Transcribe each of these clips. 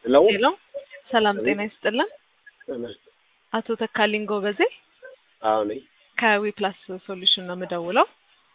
ሄሎ ሄሎ ሰላም ጤና ይስጥልን። አቶ ተካልኝ ጎበዜ አዎ ነኝ። ከዊ ፕላስ ሶሉሽን ነው የምደውለው።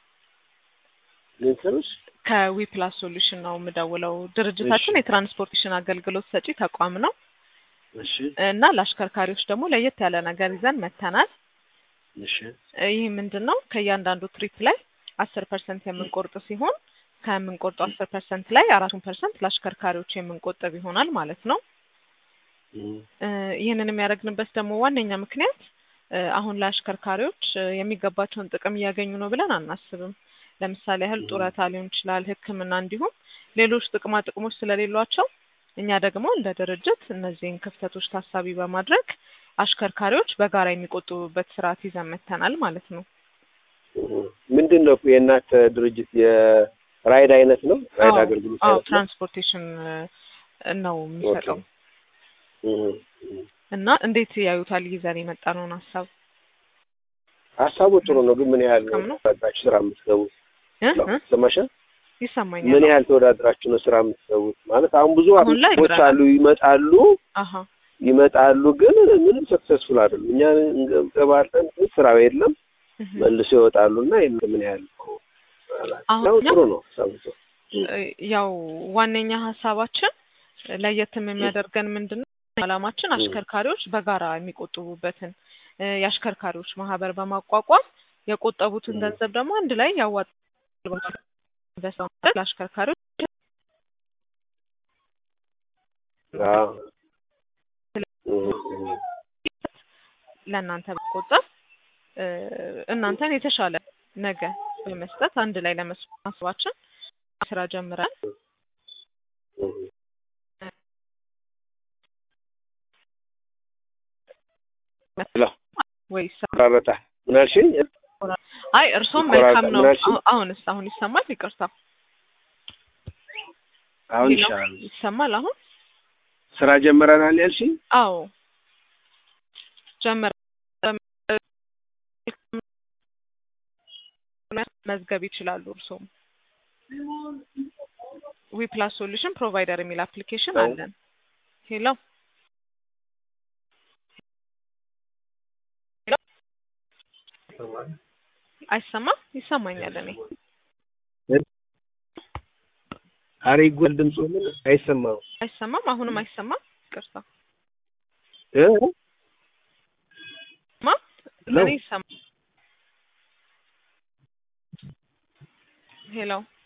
ምን ስልሽ? ከዊ ፕላስ ሶሉሽን ነው የምደውለው። ድርጅታችን የትራንስፖርቴሽን አገልግሎት ሰጪ ተቋም ነው እሺ እና ለአሽከርካሪዎች ደግሞ ለየት ያለ ነገር ይዘን መጥተናል። እሺ ይህ ምንድን ነው? ከእያንዳንዱ ትሪፕ ላይ አስር ፐርሰንት የምንቆርጥ ሲሆን ከምንቆርጠው አስር ፐርሰንት ላይ አራቱን ፐርሰንት ለአሽከርካሪዎች የምንቆጥብ ይሆናል ማለት ነው። እም፣ እ ይህንን የሚያደርግንበት ደግሞ ዋነኛ ምክንያት እ አሁን ላይ አሽከርካሪዎች እ የሚገባቸውን ጥቅም እያገኙ ነው ብለን አናስብም። ለምሳሌ ያህል ጡረታ ሊሆን ይችላል፣ ሕክምና እንዲሁም ሌሎች ጥቅማ ጥቅሞች ስለሌሏቸው እኛ ደግሞ እንደ ድርጅት እነዚህን ክፍተቶች ታሳቢ በማድረግ አሽከርካሪዎች በጋራ የሚቆጥቡበት ስርዓት ይዘን መጥተናል ማለት ነው። እም። ምንድን ነው የእናንተ ድርጅት የራይድ አይነት ነው? ራይድ አዎ፣ አገልግሎት አዎ አይነት ነው? ትራንስፖርቴሽን እ ነው የሚሰጠው እም፣ እም። እና እንዴት ያዩታል ይዘን የመጣነውን ሀሳብ ሀሳቡ ጥሩ ነው፣ ግን ምን ያህል ጥቅም ነው? ተወዳድራችሁ ስራ የምትገቡት? እ እ ሰማሻል? ይሰማኛል። ምን ያህል ተወዳድራችሁ ነው ስራ የምትገቡት? ማለት አሁን ብዙ አሁን ላይ አፕሊኬሽኖች ብረናል። አሉ፣ ይመጣሉ አሀ ይመጣሉ፣ ግን ምንም ሰክሰስፉል አይደሉም። እኛ እንገባለን፣ ግን ስራው የለም፣ እህ። መልሶ ይወጣሉ እና ይሄን ምን ያህል ነው? አሁን ነው እኛ ጥሩ ነው ሀሳቡ ጥሩ። እ ያው ዋነኛ ሀሳባችን ለየትም የሚያደርገን ምንድን ነው? ዓላማችን አሽከርካሪዎች በጋራ የሚቆጥቡበትን እ የአሽከርካሪዎች ማህበር በማቋቋም የቆጠቡትን ም። ገንዘብ ደግሞ አንድ ላይ ያዋጣል በሰው ማለት ለአሽከርካሪዎች አዎ። እም፣ እም። ለእናንተ በቆጠብ እ እናንተን የተሻለ ነገ በመስጠት አንድ ላይ ለመስማስባችን ስራ ጀምረን እም። ሄሎ ወይስ ቆራረጠ። ምን አልሽኝ? አይ እርሶም ይቆራረጣል። መልካም ነው። ምን አልሽኝ? አሁ- አሁንስ አሁን ይሰማል? ይቅርታ አሁን ሄሎ? ይሻላል። ይሰማል አሁን? ስራ ጀምረናል ያልሽኝ? አዎ ጀመረ መዝገብ ይችላሉ። እርሶም ዊ ፕላስ ሶሉሽን ፕሮቫይደር የሚል አፕሊኬሽን አዎ። አለን። ሄሎ አይሰማም? ይሰማኛል። እኔ ኧረ ይጎል ድምፁ ምን አይሰማም አይሰማም? አሁንም አይሰማም? ይቅርታ እ ማ ሄሎ እኔ ይሰማ ሄሎ